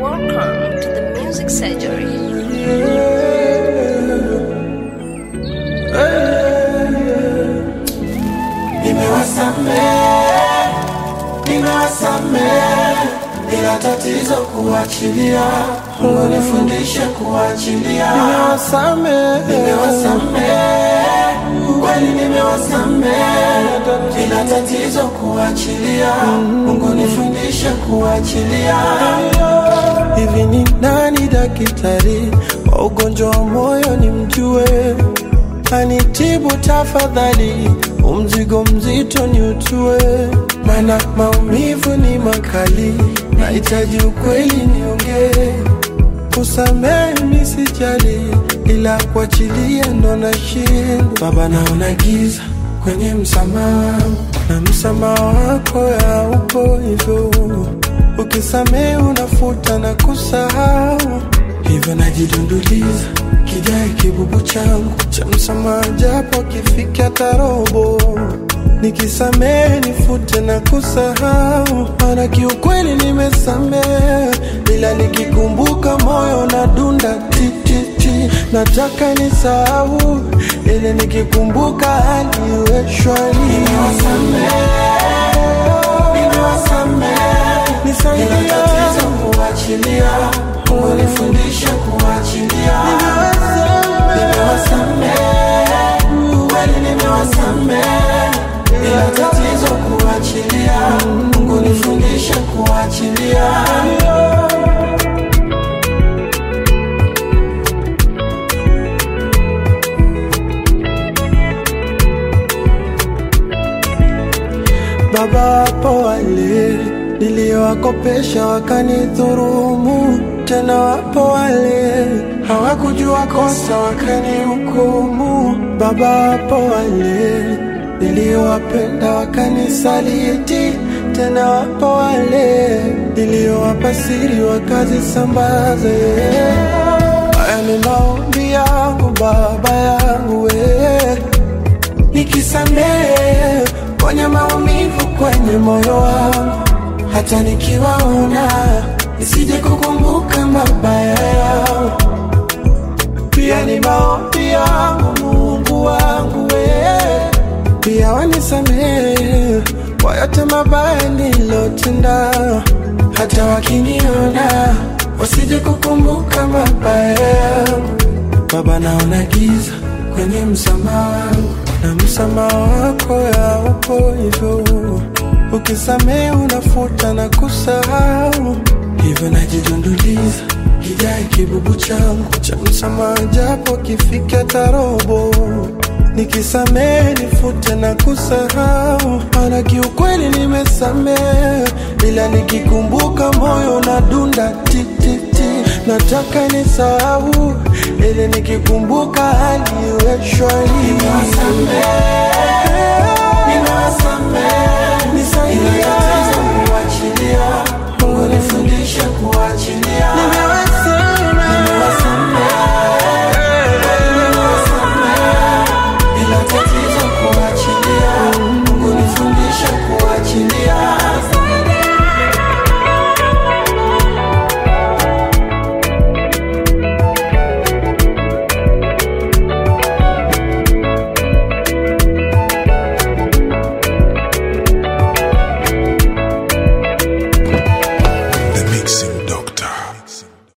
Welcome to the Music Surgery. Nimewasamehe, nimewasamehe, ila tatizo kuachilia. Mungu nifundishe kuachilia. Nimewasamehe, nimewasamehe, kweli nimewasamehe, ila tatizo kuachilia. Mungu nifundishe kuachilia. Hivi ni nani daktari wa ugonjwa wa moyo nimjue? anitibu tafadhali, umzigo mzito ni utue, mana maumivu ni makali, nahitaji ukweli niongee. Kusamehe mi sijali, ila kuachilia ndo nashindwa. Baba, naona giza kwenye msamaha wangu, na msamaha wako haupo hivyo. Ukisamehe unafuta na kusahau, hivyo najidunduliza kijae kibubu changu cha msamaha, japo kifika tarobo nikisamehe nifute na kusahau, mana kiukweli nimesamehe, ila nikikumbuka moyo na dunda tititi, nataka nisahau, ili nikikumbuka hali iwe shwari. Nisaidie kuachilia, Mungu nifundishe kuachilia. Nimewasamehe, kweli nimewasamehe, ila tatizo kuachilia. Mungu nifundishe kuachilia. Baba, wapo wale niliowakopesha wakanidhurumu, tena wapo wale hawakujua kosa wakanihukumu. Baba, wapo wale niliowapenda wakanisaliti, tena wapo wale niliowapa siri wakazisambaze. Haya ni maombi yangu Baba yangu we nikisamehe kwenye maumivu kwenye moyo wangu, hata nikiwaona nisije kukumbuka mabaya yao. Pia ni maombi yangu Mungu wangu we, pia wanisamehe kwa yote mabaya nilotenda, hata wakiniona wasije kukumbuka mabaya yangu. Baba, naona giza kwenye msamaha wangu na msamaha wako haupo hivyo. Ukisamehe unafuta na kusahau, hivyo najidunduliza kijae kibubu changu cha msamaha, japo kifika tarobo nikisamehe nifute na kusahau, mana kiukweli nimesamehe, ila nikikumbuka moyo na dunda tititi, nataka nisahau, ili nikikumbuka hali iwe shwari. Nisaidie Mungu nifundishe kuachilia. Ila tatizo kuachilia. Mungu nifundishe kuachilia. The Mixing Doctor.